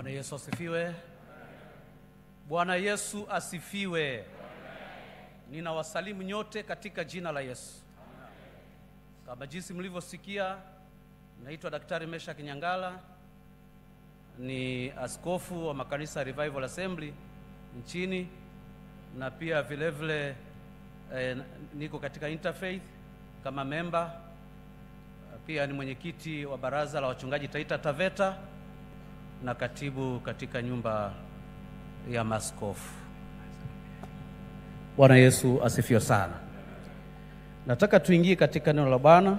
Bwana Yesu asifiwe. Bwana Yesu asifiwe. Ninawasalimu nyote katika jina la Yesu. Kama jinsi mlivyosikia, naitwa Daktari Mesha Kinyangala, ni askofu wa makanisa Revival Assembly nchini na pia vile vile eh, niko katika Interfaith kama memba, pia ni mwenyekiti wa baraza la wachungaji Taita Taveta na katibu katika nyumba ya maskofu. Bwana Yesu asifiwe sana. Nataka tuingie katika neno la Bwana.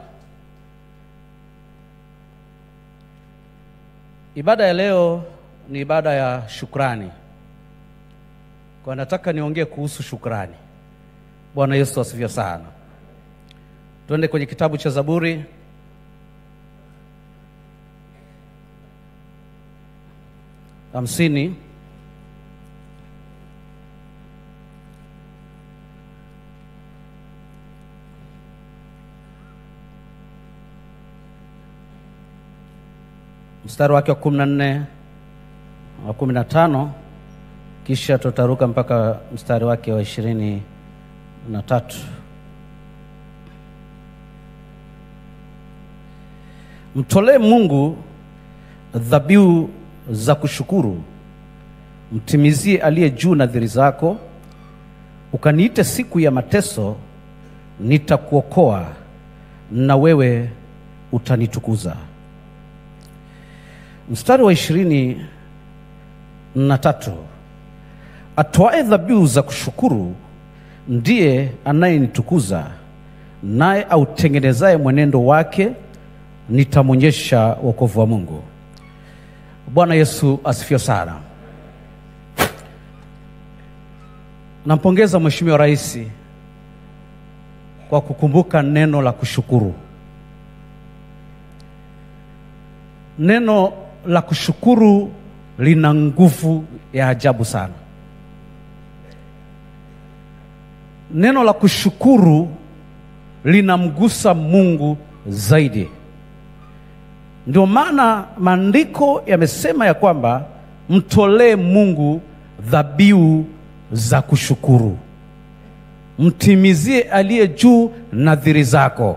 Ibada ya leo ni ibada ya shukrani, kwa nataka niongee kuhusu shukrani. Bwana Yesu asifiwe sana. Tuende kwenye kitabu cha Zaburi hamsini mstari wake wa kumi na nne wa kumi na tano kisha tutaruka mpaka mstari wake wa ishirini na tatu. Mtolee Mungu dhabihu za kushukuru, mtimizie aliye juu nadhiri zako. Ukaniite siku ya mateso, nitakuokoa na wewe utanitukuza. Mstari wa ishirini na tatu, atoae dhabihu za kushukuru ndiye anayenitukuza, naye autengenezaye mwenendo wake nitamwonyesha wokovu wa Mungu. Bwana Yesu asifiwe sana. Nampongeza Mheshimiwa Rais kwa kukumbuka neno la kushukuru. Neno la kushukuru lina nguvu ya ajabu sana. Neno la kushukuru linamgusa Mungu zaidi. Ndio maana maandiko yamesema ya kwamba mtolee Mungu dhabihu za kushukuru, mtimizie aliye juu nadhiri zako.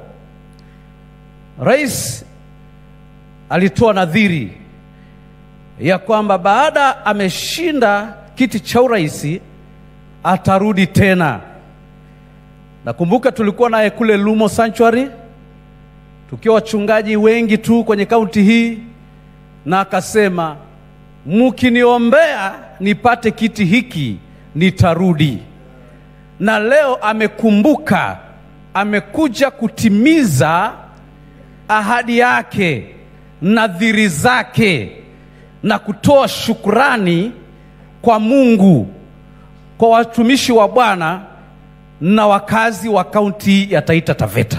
Rais alitoa nadhiri ya kwamba baada ameshinda kiti cha urais atarudi tena. Nakumbuka tulikuwa naye kule Lumo Sanctuary tukiwa wachungaji wengi tu kwenye kaunti hii, na akasema mkiniombea nipate kiti hiki nitarudi. Na leo amekumbuka, amekuja kutimiza ahadi yake, nadhiri zake, na kutoa shukrani kwa Mungu, kwa watumishi wa Bwana na wakazi wa kaunti ya Taita Taveta.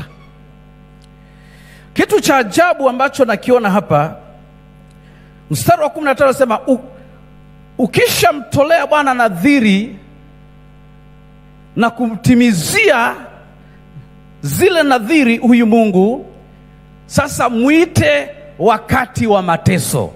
Kitu cha ajabu ambacho nakiona hapa, mstari wa kumi na tano anasema ukishamtolea Bwana nadhiri na kumtimizia zile nadhiri huyu Mungu, sasa mwite wakati wa mateso.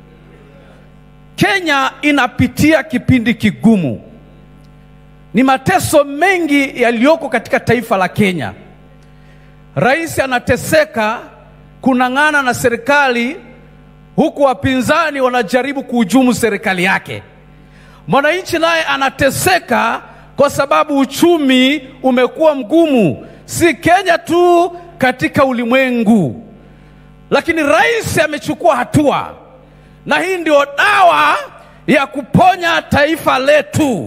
Kenya inapitia kipindi kigumu, ni mateso mengi yaliyoko katika taifa la Kenya. Rais anateseka kunang'ana na serikali huku wapinzani wanajaribu kuhujumu serikali yake. Mwananchi naye anateseka kwa sababu uchumi umekuwa mgumu, si Kenya tu, katika ulimwengu. Lakini rais amechukua hatua, na hii ndio dawa ya kuponya taifa letu,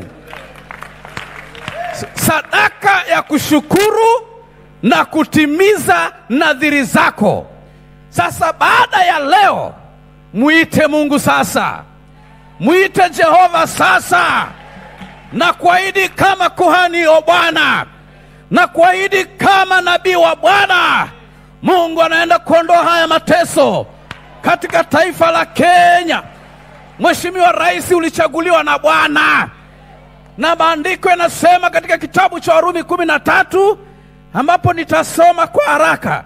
sadaka ya kushukuru na kutimiza nadhiri zako. Sasa baada ya leo, mwite Mungu sasa, mwite Jehova sasa, na kuahidi kama kuhani wa Bwana, na kuahidi kama nabii wa Bwana, Mungu anaenda kuondoa haya mateso katika taifa la Kenya. Mheshimiwa Rais, ulichaguliwa na Bwana, na maandiko yanasema katika kitabu cha Warumi kumi na tatu ambapo nitasoma kwa haraka.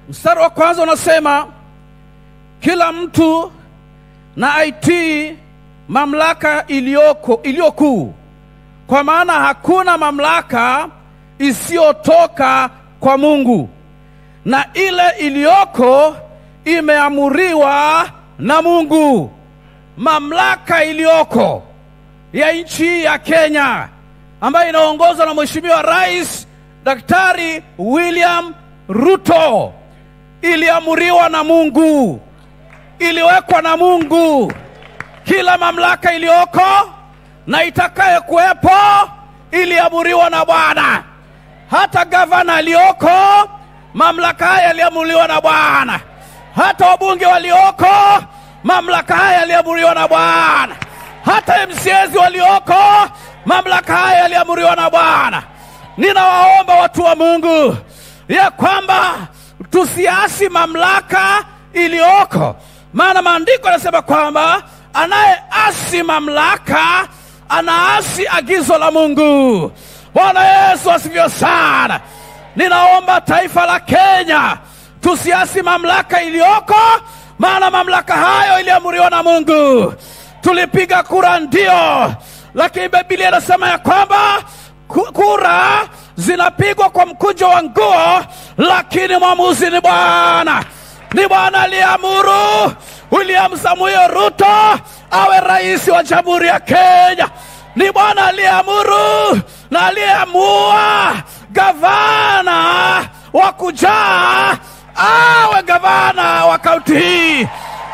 Mstari wa kwanza unasema kila mtu na aitii mamlaka iliyoko iliyokuu, kwa maana hakuna mamlaka isiyotoka kwa Mungu, na ile iliyoko imeamuriwa na Mungu. Mamlaka iliyoko ya nchi ya Kenya ambayo inaongozwa na Mheshimiwa Rais Daktari William Ruto iliamuriwa na Mungu, iliwekwa na Mungu. Kila mamlaka iliyoko na itakaye kuwepo iliamuriwa na Bwana. Hata gavana aliyoko, mamlaka haya yaliamuriwa na Bwana. Hata wabunge walioko, mamlaka haya yaliamuriwa na Bwana. Hata MCAs walioko, mamlaka haya yaliamuriwa na Bwana. Ninawaomba watu wa Mungu ya kwamba tusiasi mamlaka iliyoko, maana maandiko yanasema kwamba anayeasi mamlaka anaasi agizo la Mungu. Bwana Yesu asifiwe sana. Ninaomba taifa la Kenya tusiasi mamlaka iliyoko, maana mamlaka hayo iliamuriwa na Mungu. Tulipiga kura ndio, lakini Biblia inasema ya kwamba ku- kura zinapigwa kwa mkunjo wa nguo, lakini mwamuzi ni Bwana. Ni Bwana aliyeamuru William Samuel Ruto awe rais wa Jamhuri ya Kenya. Ni Bwana aliyeamuru na aliyeamua gavana wa kujaa awe gavana wa kaunti hii.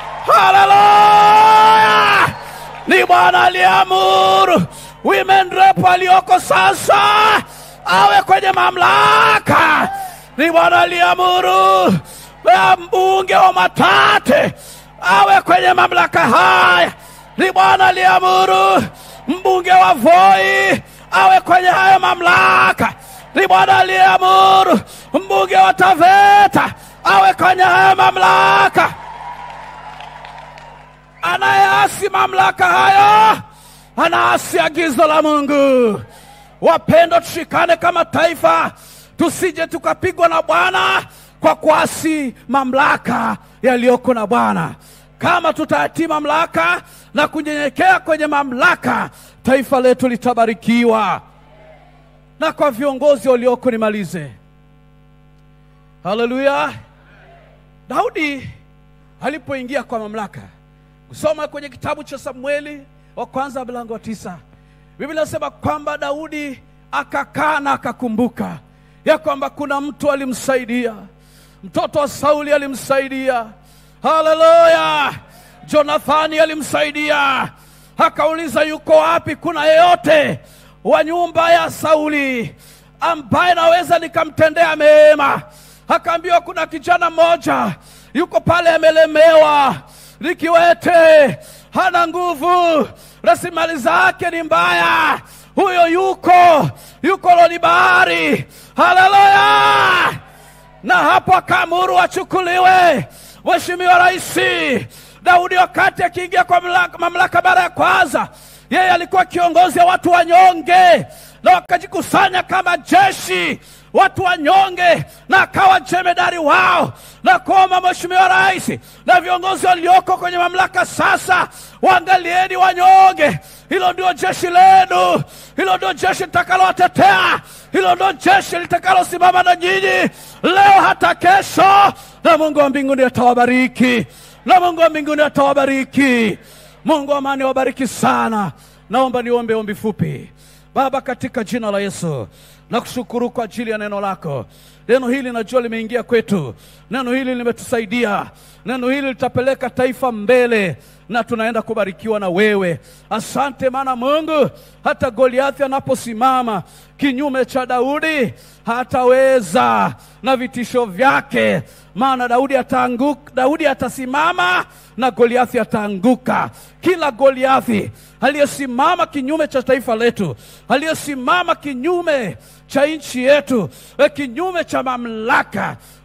Haleluya! Ni Bwana aliyeamuru women rep aliyoko sasa awe kwenye mamlaka. Ni Bwana aliyeamuru ya mbunge wa Matate awe kwenye mamlaka haya. Ni Bwana aliyeamuru mbunge wa Voi awe kwenye haya mamlaka. Ni Bwana aliyeamuru mbunge wa Taveta awe kwenye haya mamlaka anayeasi mamlaka hayo anaasi agizo la Mungu. Wapendwa, tushikane kama taifa, tusije tukapigwa na Bwana kwa kuasi mamlaka yaliyoko na Bwana. Kama tutatii mamlaka na kunyenyekea kwenye mamlaka, taifa letu litabarikiwa. Na kwa viongozi walioko, nimalize. Haleluya! Daudi alipoingia kwa mamlaka kusoma kwenye kitabu cha Samueli wa kwanza mlango wa tisa, Biblia inasema kwamba Daudi akakaa na akakumbuka ya kwamba kuna mtu alimsaidia, mtoto wa Sauli alimsaidia. Haleluya! Jonathani alimsaidia, akauliza yuko wapi, kuna yeyote wa nyumba ya Sauli ambaye naweza nikamtendea mema? Akaambiwa kuna kijana mmoja yuko pale amelemewa ni kiwete, hana nguvu, rasilimali zake ni mbaya. Huyo yuko yuko Lodibari. Haleluya! Na hapo akaamuru achukuliwe. Mheshimiwa Rais Daudi, wakati akiingia kwa mamlaka, mamlaka mara ya kwanza, yeye alikuwa kiongozi wa watu wanyonge, na wakajikusanya kama jeshi watu wanyonge, na akawa jemedari wao, na kuomba Mheshimiwa Rais na viongozi walioko kwenye mamlaka sasa, waangalieni wanyonge. Hilo ndio jeshi lenu, hilo ndio jeshi litakalowatetea, hilo ndio jeshi litakalosimama na nyinyi leo hata kesho, na Mungu wa mbinguni atawabariki, na Mungu wa mbinguni atawabariki. Mungu wa amani wabariki sana. Naomba niombe ombi fupi. Baba, katika jina la Yesu nakushukuru kwa ajili ya neno lako. Neno hili najua limeingia kwetu, neno hili limetusaidia, neno hili litapeleka taifa mbele na tunaenda kubarikiwa na wewe. Asante maana Mungu, hata Goliathi anaposimama kinyume cha Daudi hataweza na vitisho vyake, maana Daudi ataanguka, Daudi atasimama na Goliathi ataanguka. Kila Goliathi aliyesimama kinyume cha taifa letu, aliyesimama kinyume cha nchi yetu, e, kinyume cha mamlaka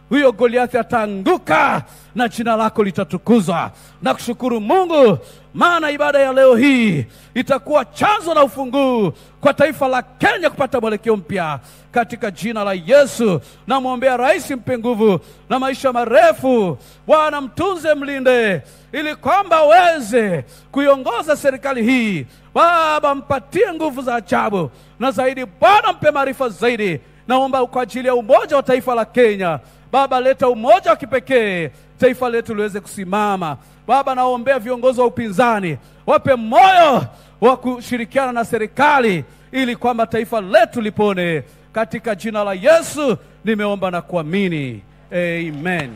huyo Goliathi ataanguka na jina lako litatukuzwa. Na kushukuru Mungu, maana ibada ya leo hii itakuwa chanzo na ufunguu kwa taifa la Kenya kupata mwelekeo mpya katika jina la Yesu. Namwombea rais, mpe nguvu na maisha marefu. Bwana mtunze, mlinde, ili kwamba aweze kuiongoza serikali hii. Baba, mpatie nguvu za ajabu na zaidi. Bwana, mpe maarifa zaidi. Naomba kwa ajili ya umoja wa taifa la Kenya. Baba, leta umoja wa kipekee, taifa letu liweze kusimama. Baba, naombea viongozi wa upinzani, wape moyo wa kushirikiana na serikali ili kwamba taifa letu lipone. Katika jina la Yesu nimeomba na kuamini, amen.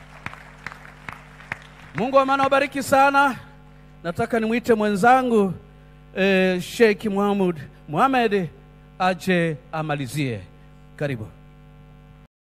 Mungu wa maana wabariki sana. Nataka nimwite mwenzangu eh, Sheikh Muhammad Muhammad aje amalizie. Karibu.